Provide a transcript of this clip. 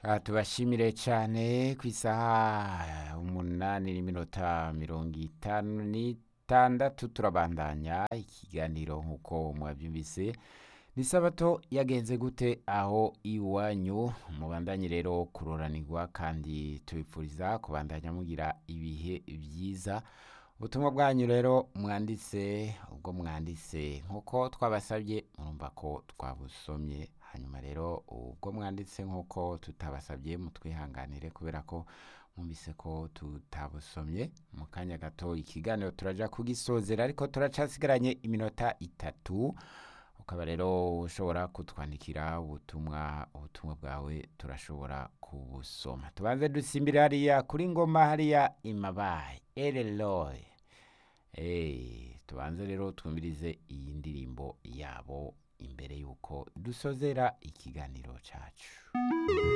Ah, tubashimire cyane ku isaha umunani n'iminota mirongo itanu n'itandatu turabandanya ikiganiro nk'uko mwabyumvise ni sabato yagenze gute aho iwanyu mubandanye rero kuroranirwa kandi tubipfuriza kubandanya mugira ibihe byiza ubutumwa bwanyu rero mwanditse ubwo mwanditse nk'uko twabasabye murumva ko twabusomye hanyuma rero ubwo mwanditse nk'uko tutabasabye mutwihanganire kubera ko mwumvise ko tutabusomye mu kanya gato ikiganiro turaja kugisozera ariko turacasigaranye iminota itatu ukaba rero ushobora kutwandikira ubutumwa ubutumwa bwawe turashobora kubusoma tubanze dusimbire hariya kuri ngoma hariya imabaye ereloy Eh, tubanze rero twumvirize iyi ndirimbo yabo imbere y'uko dusozera ikiganiro cyacu